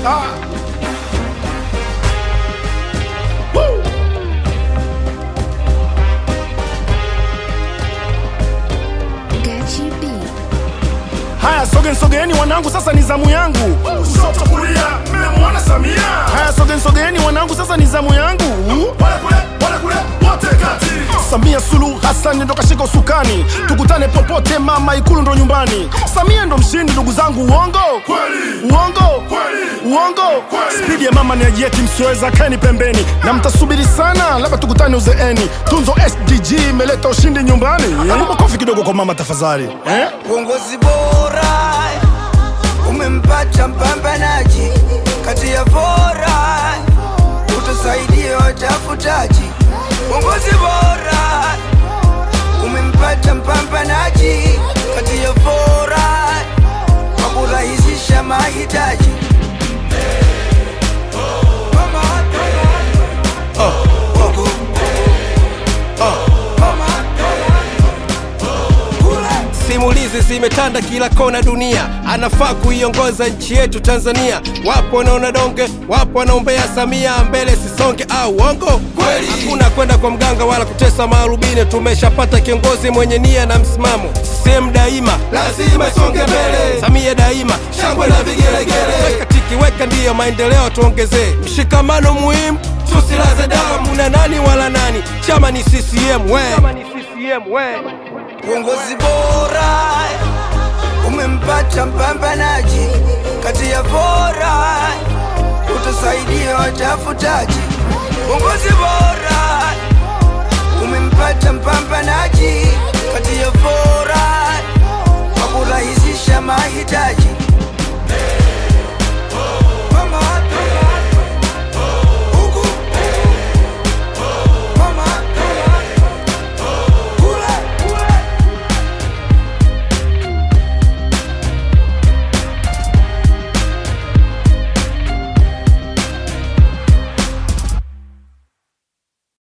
Ah. Woo. Gachi B. Haya, sogeni sogeni wanangu, sasa ni zamu yangu. Kushoto kulia, mmemwona Samia. Haya, sogeni sogeni wanangu, sasa ni zamu yangu. Wale kule, wale kule, wote kati. Samia Suluhu Hassan ndo kashika usukani, tukutane popote mama, ikulu ndo nyumbani. Samia ndo mshindi, ndugu zangu, uongo kweli? Uongo kweli? Uongo kweli? Spidi ya mama ni ajieti, msioweza keni pembeni, na mtasubiri sana, labda tukutane uzeeni. Tunzo SDG imeleta ushindi nyumbani. Hebu makofi kidogo kwa mama tafadhali, eh? Uongozi bora umempata mpambanaji kati ya bora, utusaidie watafutaji. Uongozi bora umempata mpambanaji kati ya bora kwa kurahisisha mahitaji. Simulizi zimetanda kila kona dunia, anafaa kuiongoza nchi yetu Tanzania. Wapo wanaona donge, wapo wanaombea Samia mbele sisonge, au uongo kweli? Hakuna kwenda kwa mganga wala kutesa maarubini, tumeshapata kiongozi mwenye nia na msimamo. CCM daima lazima isonge mbele, Samia daima shangwe na vigelegele. Weka tiki, weka ndiyo maendeleo tuongezee, mshikamano muhimu tusilaze damu na nani wala nani, chama ni CCM we. Chama ni CCM we. Uongozi bora umempata mpambanaji kati ya bora, utusaidie watafutaji. Uongozi bora